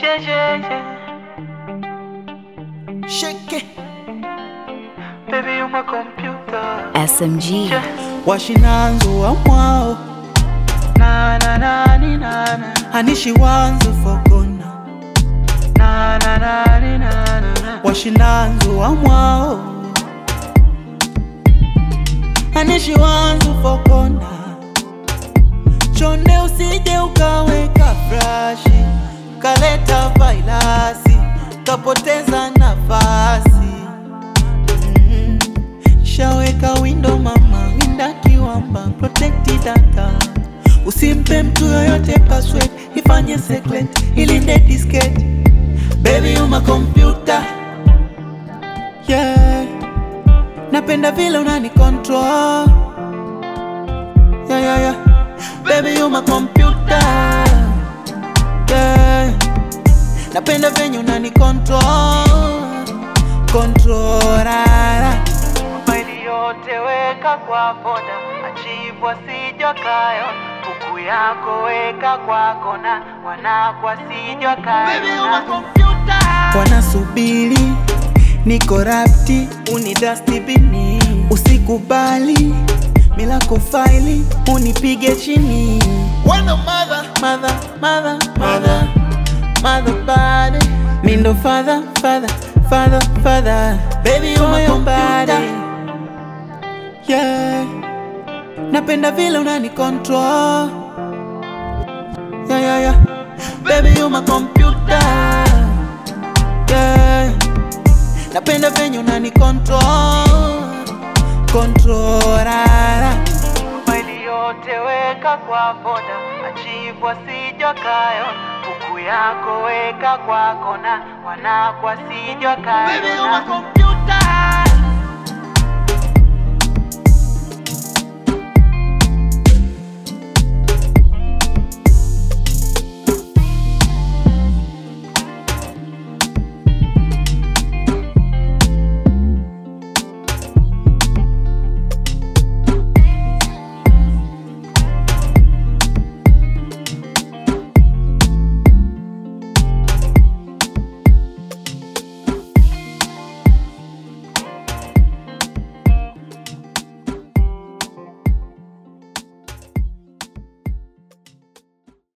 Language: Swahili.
Yeah, yeah, yeah. Shake it. Baby, you're my computer. SMG. Yeah. washinanzo wa mwao Na na na ni na na anishi wanzo fogona na na na ni na na na. washinanzo wa mwao anishi wanzo fogona chonde usije ukaweka frashi kaleta vailasi kapoteza nafasi mm. shaweka windo mama winda kiwamba protect data usimpe mtu yoyote password ifanye secret ilinde disket baby uma computer yeah napenda vile unani control yeah, yeah, yeah. baby uma computer yeah napenda venye unani control controlala Maili yote weka kwa boda, achivu asijwa kayo. Buku yako weka kwa kona, wanako asijwa kayo. wanasubiri niko rapti unidastibini usikubali milako faili unipige chini Wana mother, mother, mother, mother, mother body. Mindo father, father, father, father. Baby, you my body. Yeah. Napenda vile unani control. Yeah, yeah, yeah. Baby, you my computer. Yeah. Napenda venye unani control. Controlala. Maili yote weka kwa boda, achivu asijwa kayo. Buku yako weka kwa kona, wanako asijwa kayo.